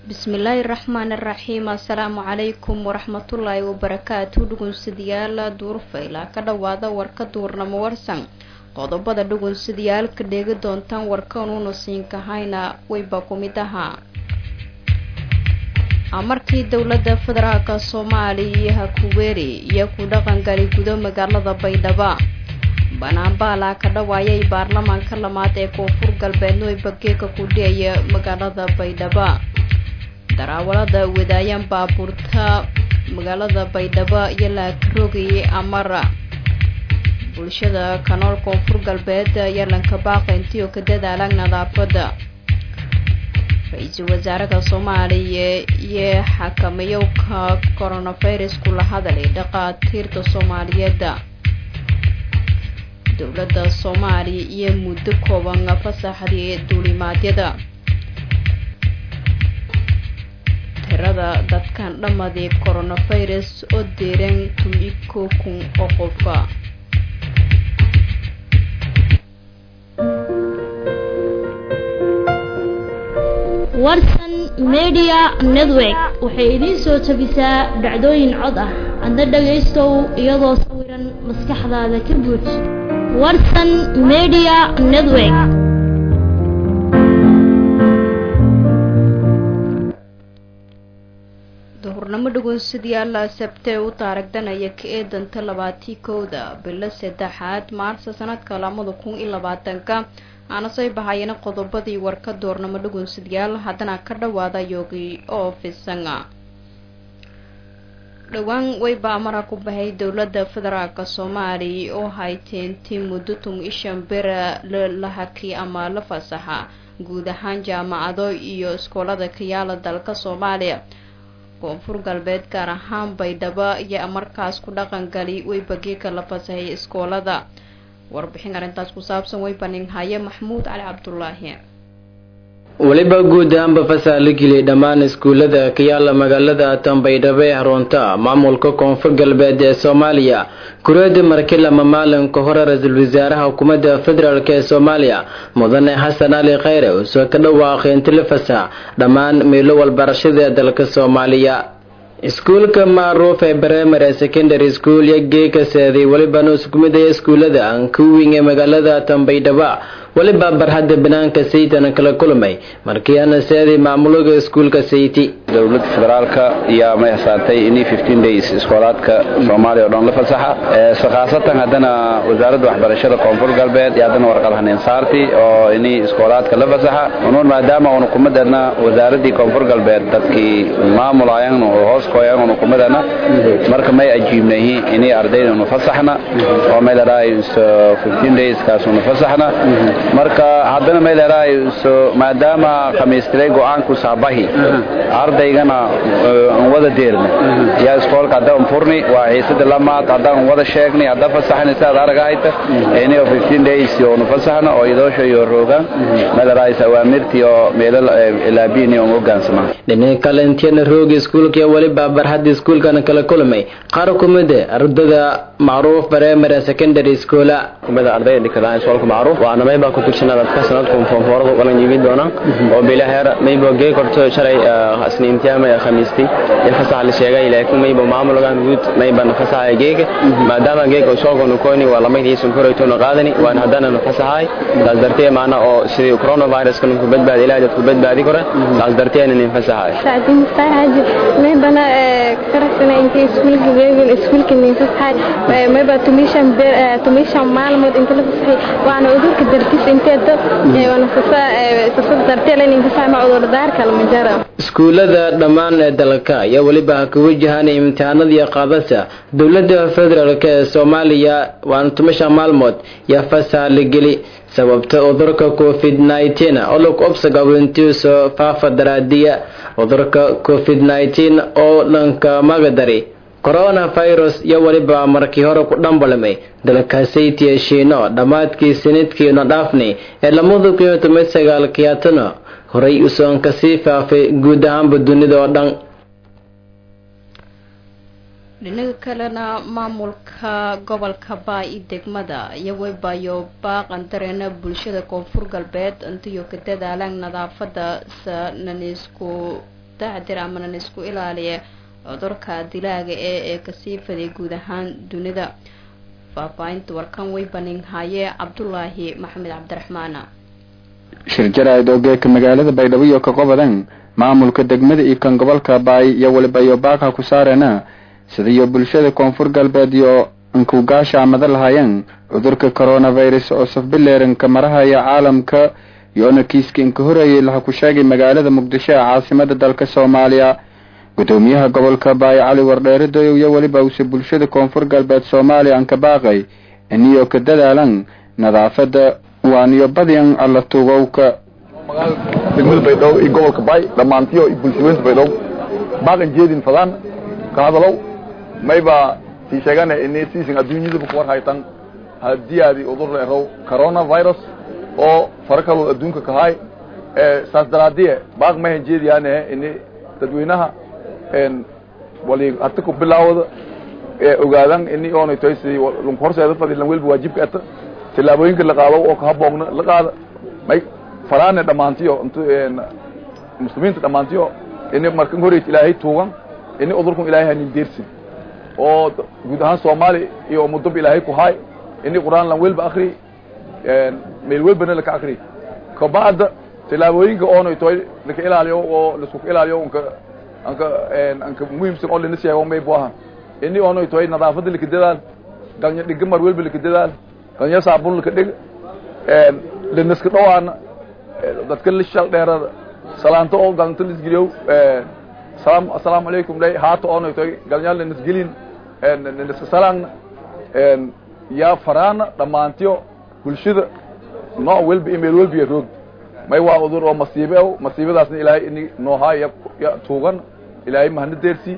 bismillaahi raxmaani raxiim assalaamu calaykum waraxmatullaahi wabarakaatu dhugunsidayaal duurfayla ka dhowaada warka duurnamo warsan qodobada dhugunsidayaalka dheegi doontaan warkanuuna siinkahayna wayba ku mid ahaa amarkii dowladda federaalka soomaaliya hakuweeri iyo ku dhaqangali gudo magaalada baydhabo banaanbaala ka dhawaayay baarlamaanka lamaad ee koonfur galbeedno ay bageeka ku dhiyaya magaalada baydhabo daraawalada wadaayaan baabuurta magaalada baydhabo iyo laakarogayay amara bulshada kanool koonfur galbeed iyo lankabaaqe intii oo ka dadaalaan nadaafada ra-iisul wasaaraha soomaaliya iyo xakamayowka coronavirus kula hadalay dhaqaatiirta soomaaliyeed dowladda soomaaliya iyo muddo kooban fasaxdii duulimaadyada tirada dadkan dhammadii coronavirus oo deeran tumiko kun oo qofa warsan media network waxay idiin soo tabisaa dhacdooyin cod ah adna dhagaystow iyadoo sawiran maskaxdaada ka buuj warsan media network duhurnamo dhugunsidayaala sabtee u taaragdanaya ka eedanta labaatii kowda bilo saddexaad maarsa sanadka lamada kun iyo labaatanka aana soo bahayana qodobadii warka doornamo dhugunsidayaal haddana ka dhawaada yoogi oo fisanga dhowaan wayba amara ku bahay dowladda federaalka soomaaliya oo hayteentii muddo tum ishan bera la haki ama la fasaxa guud ahaan jaamacado iyo iskoolada kayaala dalka soomaaliya koonfur galbeed gaar ahaan baydhabo iyo markaas ku dhaqangali weybageeka la fasahay iskoolada warbixin arrintaas ku saabsan way baninhaye maxmuud cali cabdulaahi weliba guud ahaanba fasax la geliyay dhammaan iskuullada ka yaala magaalada tanbaydhabo ee xarunta maamulka koonfur galbeed ee soomaaliya kureedi markii lama maalinka hore ra-iisul wasaaraha xukuumadda federaalk ee soomaaliya mudane xasan cali khayre uu soo ka dhawaaqay inti la fasax dhammaan meelo walbarashada ee dalka soomaaliya iskuulka macruuf ee primary secondary school iyo geeka seeday welibana isku mid ah iskuullada ankuwing ee magaalada tanbaydhaba weliba barxadda banaanka saytana kala kulmay markii ana seeday maamulaga iskuulka sayti dowladda federaalka ayaa may hasaatay inii fifteen days iskoolaadka soomaaliya oo dhan la fasaxa khaasatan haddana wasaaradda waxbarashada koonfur galbeed iyo haddana warqad haneen saarti oo inii iskoolaadka la fasaxa unuun maadaama unu kumadana wasaaraddii koonfur galbeed dadkii maamulayan oo hoos koyan unu kumadana marka may ajiibnahi inii ardayda unu fasaxna oo may ladhahay fifteen days kaas unu fasaxna marka haddana may leedahay maadaama khamiistilay go-aanku saabahi ardaygana aan wada deerna yaa iskoolka hadda un furni waa xiisada lamaad haddaan wada sheegnay hadda fasaxni sidaad aragahayta inio fifteen days oonu fasaxna oo idoosha iyo roogaan may leedahay awaamirtii oo meelo ilaabini oon hogaansama dhinaca kale intiyana rooga iskuulka weliba barxadda iskuulkana kala kulmay qaar kumida ardada macruuf primary secondary schoola kumida ardayda dhikadaan iskoolka macruuf waana mayba ku tugsana dadka sanadku foonfoorada walan yimid doona oo bila heer mayba gee korto shalay isniintiyaama ee khamiistii iyo fasax la sheegay laakiin mayba maamulgan guud mayba fasaxay geega maadaama geega soo gono kooni waa lamay hiisan korayto na qaadani waan haddana fasaxay taas dartee maana oo sidii coronavirus kan ku badbaadi ilaahay dadku badbaadi kara taas dartee in fasaxay saacadii mustaahaji maybana karasana intii iskuulka geega iskuulka nin fasaxay mayba tumishan tumishan maalmood inta la fasaxay waana udurka dartis inteedo waana sasa darteelin infasaxma udurdaarka lama jaro iskuullada dhammaan ee dalka ayaa weliba ka wajahaan imtixaanadii qaadasa dowladda federaalk ee soomaaliya waana tumasha maalmood yaa fasax la geli sababta cudurka covid nneteen oo lagu obsagawintiiso faafa daraadiya cudurka covid nneteen oo dhanka magadari coronavirus iyo weliba markii hore ku dhambalmay dalka saytiya shiino dhammaadkii sanadkiina dhaafnay ee lamada kun iyo toban sagaalkiyaatana horay usoon kasii faafay guud ahaanba dunida oo dhan dhinaga kalena maamulka gobolka baa i degmada iyo waybayo baaqan dareena bulshada koonfur galbeed intayo ka dadaalaan nadaafada sananisku taxdir amanan isku ilaaliya cudurka dilaaga ee ee kasii faday guud ahaan dunida faahfaahinta warkan way baninhaye cabdulaahi maxamed cabdiraxmaan shir jaraa'id oo geeka magaalada baydhabo iyo ka qobadan maamulka degmada iyo kan gobolka baay iyo weliba iyo baaqha ku saarena sidaiyo bulshada koonfur galbeed iyo inkugaasha amada lahaayeen cudurka coronavirus oo safbileeranka marahaya caalamka iyoona kiiska inka horeeyay laha ku sheegay magaalada muqdisho ee caasimada dalka soomaaliya gudoomiyaha gobolka baay cali wardheere doyow iyo weliba uuse bulshada koonfur galbeed soomaaliya anka baaqay iniyo ka dadaalan nadaafada waaniyo badian alla tugowka degmada baydhabo iyo gobolka baay dhammaantiyo iyo bulshaweynta baydhabo baaqan jeedin fadaan ka hadalow mayba sii sheegana ini siisin adduunyadaba ku war haytan haddii aadi udur leerow coronavirus oo fara kaloo adduunka kahaay saas daraadiye baaq mahan jeediyaane ini dadweynaha wali hata ku bilaawda ogaadan ini oonay tahay sidii lunku horseeda fadi lan welba waajibka ata tillaabooyinka la qaado oo kahaboogna la qaada may faraane dhammaantiyo int muslimiinta dhammaantiyo ini markan horeyt ilaahay tuugan ini udurkun ilaahay hanin deersin oo guud ahaan soomaali iyo muddoba ilaahay ku haay ini qur'aan lan welba akri meel welbana laka akri kabacda tillaabooyinka oonay tahay laka ilaaliyo oo laisku ilaaliyo unka anka anka muhiimsan oo lana sheego may bu ahan ini oonay tahay nadaafada laka dadaal galnya dhiga mar welba laka dadaal galnya saabun laka dhig lanaska dhawaana dadka la shal dheerada salaanto oo galanta lisgeliyo salaam assalaamu calaykum lay haata oonay tahay galnya lanasgelin lanaska salaanna yaa faraana dhammaantiyo bulshada nooc welba email welba iyo roog may waa udur oo masiibe o masiibadaasna ilaahay ini noohaa ya ya tuugan ilaahay mahana deersii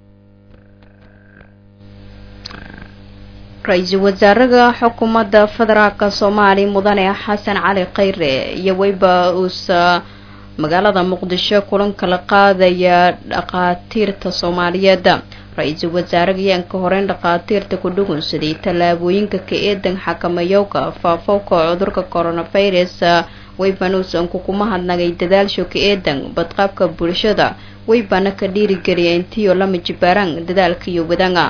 ra-iisul wasaaraha xukuumadda federaalka soomaaliya mudane xasan cali khayre iyo weyba uusa magaalada muqdisho kulanka la qaadaya dhakhaatiirta soomaaliyeed ra-iisul wasaaraha ayaan ka horeyn dhakhaatiirta ku dhugunsaday tallaabooyinka ka eedan xakamayowga faafowka cudurka coronavirus weybanuusan kukuma hadnagay dadaalsho ka eedan badqabka bulshada weybana ka dhiirigeliya intiyo lama jibaaraan dadaalka iyo wadanga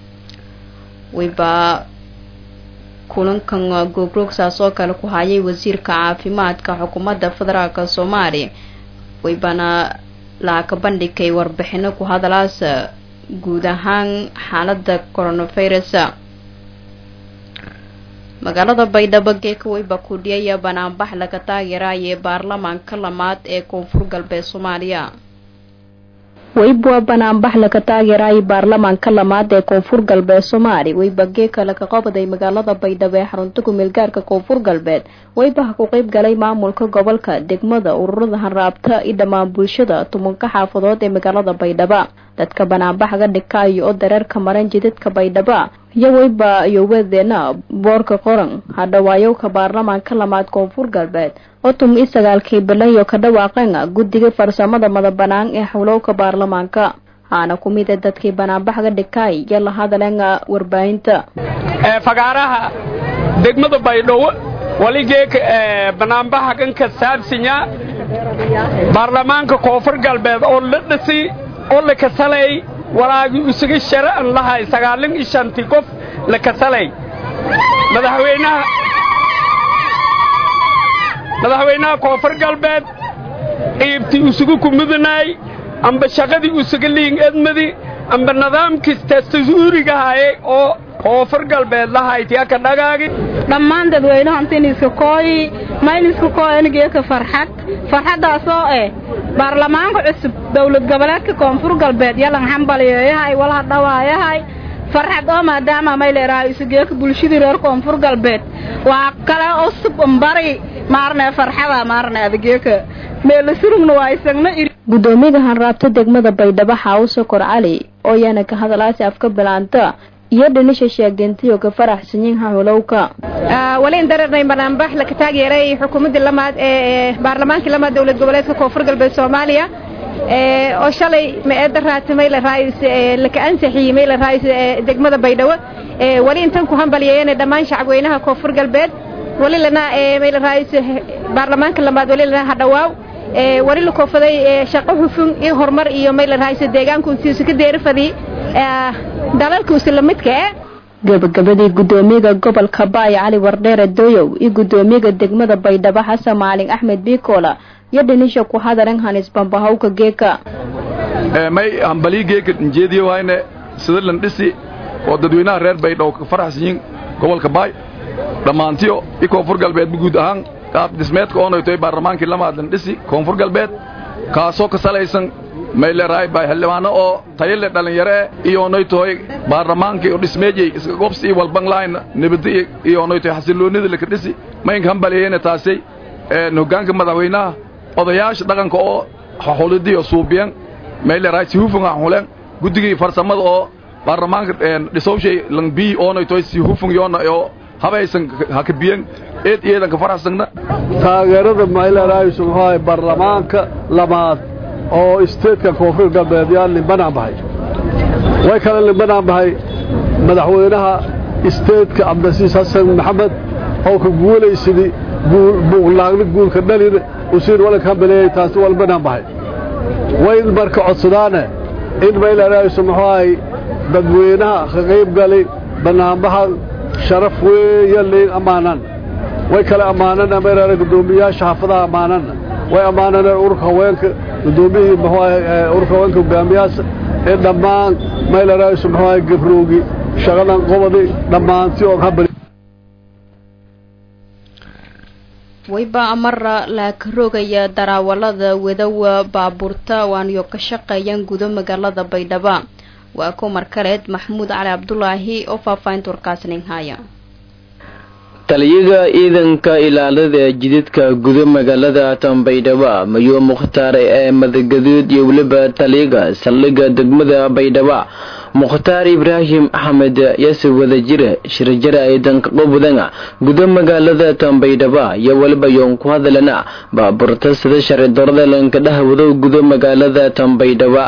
weyba kulankan gogroogsaas oo kale ku hayay wasiirka caafimaadka xukuumadda federaalk soomaaliya weybana laaka bandhigay warbixino ku hadalaas guud ahaan xaalada coronavirus magaalada baydhabo geeka weyba kudhiyaya banaanbax laga taageeraya baarlamaanka lamaad ee koonfur galbeed soomaaliya weyba banaanbax laga taageeraya baarlamaanka lamaad ee koonfur galbeed soomaaliya weyba geeka laga qabaday magaalada baydhabo ee xarunta kumeel gaarka koonfur galbeed weybaha ku qeyb galay maamulka gobolka degmada ururada hanraabta iyo dhammaan bulshada tumanka xaafadood ee magaalada baydhaba dadka banaanbaxga dhigkaayo oo dareerka maran jidadka baydhaba iyo weyba iyowadeena boorka qoran hadhawaayowka baarlamaanka lamaad koonfur galbeed oo tum i sagaalkii bilayo ka dhawaaqeen guddiga farsamada madabanaan ee xowlowka baarlamaanka haana ku mid a dadkii banaanbaxga dhigkaay iyo la hadaleen warbaahinta fagaaraha degmada baydhabo waligeeka banaanbaxa kan ka saabsinya baarlamaanka koonfur galbeed oo la dhisi oo la kasalay walaagii isaga shara'an lahay sagaalin iyo shantii qof la kasalay madaxweynaha madaxweynaha koonfur galbeed qiibtii isugu kumudanaay amba shaqadii usuga liing edmadi amba nidaamkii dastuurigahaye oo koonfur galbeed lahaytiyaka dhagaagi dhammaan dadweynaha intiniska kooyi mayniska kooyanigeeka farxad farxaddaasoo eh baarlamaanka cusub dawlad goboleedka koonfur galbeed yalan xambaliyeeyahay walha dhawaayahay farxad oo maadaama mayleerahay isugeeka bulshadii reer koonfur galbeed waa kale usub umbari maarne farxada maarne adageeka meelasurugna waa isagna iri gudoomiyaga hanraabta degmada baydhabo xaawuso kor cali oo yaana ka hadalaasi afka bilaanta iyo dhinisha sheegdeentayoo ka faraxsanyiin hahulowka wali in dareernay banaanbax laka taageeray xukuumaddii lamaad ee baarlamaankii lamaad dowlad goboleedka koonfur galbeed soomaaliya oo shalay ma-eedda raatimay la raayis laka ansixiyey may la raayis degmada baydhabo wali intan ku hambalyeeyeen dhammaan shacabweynaha koonfur galbeed wali lana may la raayis baarlamaanka lamaad wali lana hadhawaaw wali la koofaday shaqo hufun iyo horumar iyo may la rahaysa deegaankuusiisu ka deerifadii dalalkuusi lamidka eh gabagabadii gudoomiyaga gobolka baay cali wardheere doyow iyo gudoomiyaga degmada baydhabo xasan maalin axmed biikola iyo dhinisha ku hadaran hanis bambahawka geeka may hambalii geeka njeediyo wayne switzerland dhisi oo dadweynaha reer baydhabo ka faraxsan yihiin gobolka baay dhammaantiyo i koonfur galbeedba guud ahaan qaab dhismeedka oonaytoy baarlamaankii lamaadlan dhisi koonfur galbeed kaasoo ka salaysan mayleerahay bay xildhibaano oo tayale dhallinyaro eh iyoonay tahay baarlamaankii oo dhismeejay iska gobsi iyo walbanglayn nabadi iyoonay tahay xasiloonida laka dhisi maynka hambaliyeyna taasay hoggaanka madaxweynaha odayaasha dhaqanka oo xulidii oo suubiyan mayleerahay si hufun xulen guddigii farsamada oo baarlamaanka dhisowshay langbii oonay tahay si hufun yoona oo habaysan hakabiyan eed iyadan ka faraxsagna taageerada mayleerahay subaxahay baarlamaanka lamaad oo isteedka koonfur galbeed yaa limbanaan bahay way kale limbanaan bahay madaxweynaha isteedka cabdilasiis xasan maxamed oo ka guulaysidii buuqlaagni guulka dhalin usiin walanka hambaleeyey taasi waa limbanaan bahay wayn marka codsadaane in maylaraayisu muxuu ahay dadweynaha ka qayb galay bannaanbaha sharaf weeya liin ammaanan way kale ammaanan maylaara guddoomiyayaasha xaafadaha ammaanan way ammaananeen ururka haweenka guddoomiyihii muxuu ahay ururka haweenka hogaamiyaasha ee dhammaan maylaraayisu muxuu ahay gabroogi shaqadan qobadi dhammaantii oo habali wayba amara laaka rogaya daraawalada wadawa baabuurta waaniyo ka shaqeeyaan gudo magaalada baydhaba waa kumar kaleed maxamuud cali cabdulaahi oo faahfaahinta warkaasnin haya taliyaga ciidanka ilaalada jidadka gudo magaalada tanbaydhaba mayuu mukhtaar ee madagaduud iyo weliba taliyaga saldhigga degmada baydhaba mukhtaar ibraahim axmed yase wadajire shirjara ciidanka qobudanga gudo magaalada tanbaydhaba iyo weliba yoon ku hadalana baaburta sida sharci darada lanka dhahwado gudo magaalada tanbaydhaba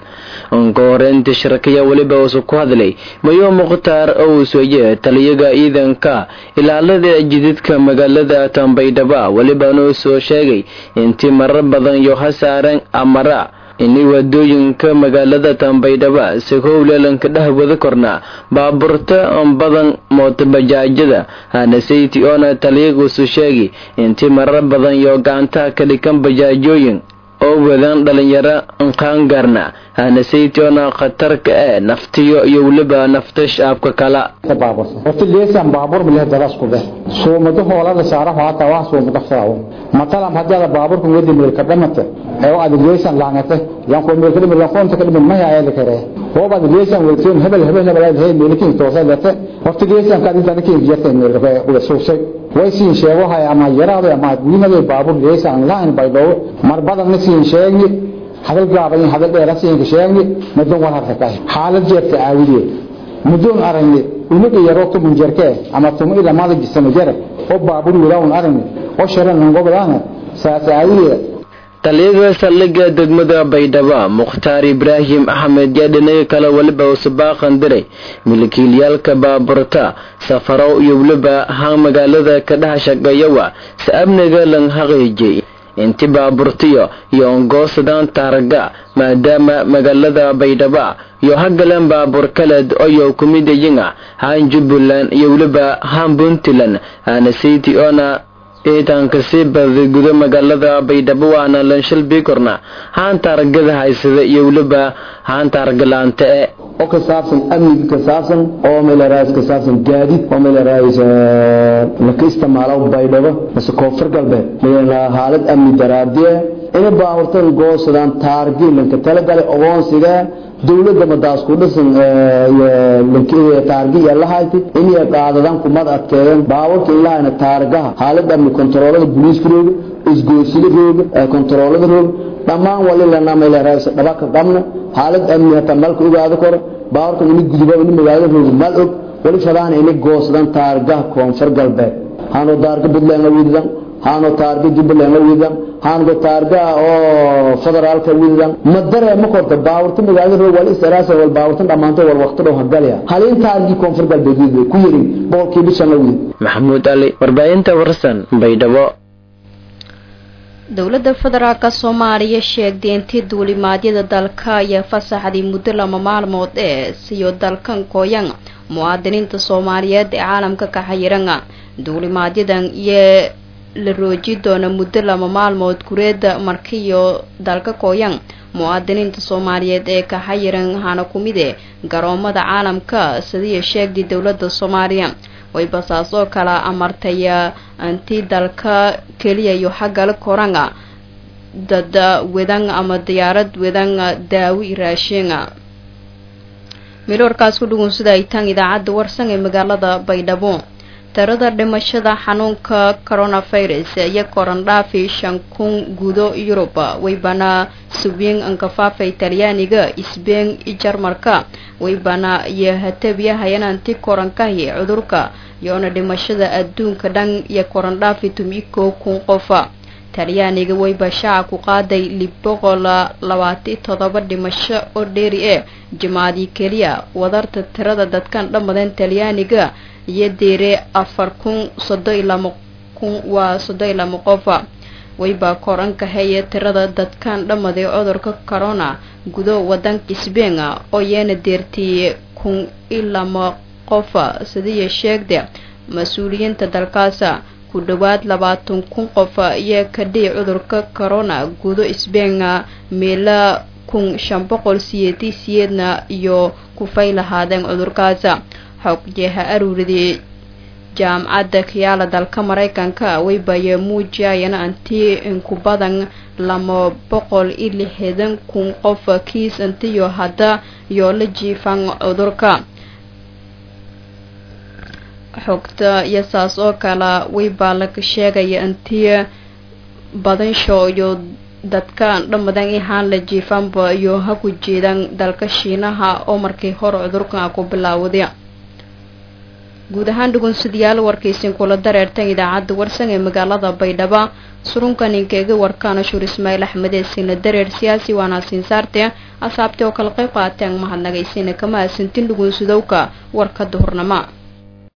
ka horeynta shirkaya weliba uusu ku hadlay mayo mukhtaar owsoye taliyaga ciidanka ilaalada jididka magaalada tanbaydhaba welibana uu soo sheegay intii marar badan iyo hasaaran amara ini wadooyinka magaalada tanbaydhaba si howlelanka dhahwada korna baaburta badan mootobajaajada hanasayti oona taliyaguusu sheegay intii marar badan iyo gacantaha ka dhikan bajaajooyin oo wadaan dhalinyaro qaangaarna hanasaytiona khatarka ee naftiyo iyo weliba nafta shaabka kala horta leesan baabur bileh dadas ku beh soomado hoolada saaraha hata wax soomado xiraawo matalan hadda baaburku wadi meel ka dhamata ee aad leesan laangata yan ko meel kadib yan qoonta kadib ma yaa ayada kare oo baad leesan weelteen hebel hebel hebel ay meelkiin toosada horta leesan ka inta kiin jirtay meel ka uga soosay way siin sheego hay ama yaraado ama guinada baabur leesan laan bay dhow mar badan ma siin sheegi hadal gaaban hadal dheer siin sheegi madan war harka xaalad jeerta aawideed mudoon aragne unaga yaro tumun jerke ama tumu ila maada gisana jere oo baabur wilawn aragne oo sharan ngobalaana saasaayiye taliyaga saldhigga degmada baydhaba mukhtaar ibraahim axmed yaa dhinaga kale weliba uu sabaaqan diray milkiilayaalka baaburta safarow iyo weliba haan magaalada ka dhaha shaqeeyawa si amniga lan haqiijay inti baaburtiyo iyo ongoosadaan taaraga maadaama magaalada baydhaba iyo hagalan baabur kaleed oyo kumidayinga haan jubbaland iyo weliba haan puntland hanasiti oona ciidanka sii baday gudo magaalada baydhabo waana lanshal biikorna haan taaragada haysada iyo weliba haan taaragalaanta e oo ka saabsan amniga ka saabsan oo meelaraayis ka saabsan gaadiid oo meelaraayis laka isticmaalo baydhabo mase koonfur galbeed meelna haalad amni daraadiye ina baaburtan goosadaan taargi lanka talagalay ogoonsiga dowladda madaas ku dhisan taargi iyo lahayti inay qaadadaan kumad adkeeyeen baaburka ilahayna taargaha haalad amni kontaroolada booliiska rooga isgoysida rooga kontaroolada rooga dhammaan wali lana meelaraayis dhabaka qabna haalad amni hataa malka ogaado koro baaburkan ini guduba ini magaalada rooga mal og wali fadaana inay goosadaan taargaha koonfur galbeed haanoo daarga puntland la wididan haano taarga jubbaland la wididan haango taarga oo federaalka wididan ma dareema korta baaburta magaalada roog wal istiraasa wal baaburtan dhammaantay wal waqti dhow hagalaya halin taargii koonfur galbeed widid ku yirin boqolkii bishan la widid maxamuud ali warbaahinta warsan baydhabo dowladda federaalk soomaaliya sheegtay intii duulimaadyada dalka ayaa fasaxday muddo lama maalmood ee siyo dalkan kooyan muwaadiniinta soomaaliyeed ee caalamka ka xayiran duulimaadyadan iyo la rooji doona muddo lama maalmood gureeda markiyo dalka kooyan muwaadiniinta soomaaliyeed ee ka xayiran hana kumide garoomada caalamka sidiiya sheegtay dowladda soomaaliya way basaasoo kala amartay intii dalka keliyayo xaggala koranga dad wedan ama diyaarad wedan daawi raashinga miloorkaas ku dhugun sida ay tan idaacadda warsan ee magaalada baydhabo tirada dhimashada xanuunka coronavirus iyo korandhaafi shan kun gudo yurub waybana subiin ankafaafay talyaaniga sbein jarmarka waybana iyo hatabiya hayananti korankahi cudurka yoona dhimashada adduunka dhan iyo korandhaafi tumiko kun qofa talyaaniga wayba shaaca ku qaaday lib boqol labaati todoba dhimasho oo dheeri ee jimaadii keliya wadarta tirada dadkan dhammadeen talyaaniga iyo deere afar kun soddon iyo lama kun waa soddon iyo lama qofa wayba koranka heye tirada dadkan dhammaday cudurka corona gudo wadanka sbein oo yeena deertiyey kun iyo lama qofa sidiiya sheegda mas-uuliyiinta dalkaasa ku dhowaad labaatan kun qof iyo kadhii cudurka corona gudo sbein meela kun shan boqol siyeeti siyeedna iyo kufay lahaadeen cudurkaasa xogjeha aruuridii jaamacadda kiyaala dalka maraykanka waybaye muujiyayana antii inku badan lama boqol iyo lixdan kun qof kiis intiyo hadda yoo la jiifan cudurka xogta iyo saas oo kale waybaa laga sheegaya intii badansho iyo dadka dhammadan ihaan la jiifanba iyo ha ku jeedan dalka shiinaha oo markii hore cudurkan ku bilaawday guud ahaan dhugunsidayaal warkaysin kula dareertan idaacadda warsan ee magaalada baydhabo surunka ninkeega warkaana shuur ismaaciil axmed ee siina dareer siyaasi waana siinsaarte asaabtay oo kala qayb qaateen mahadnagaysina kama asantin dhugunsidowka warka duhurnama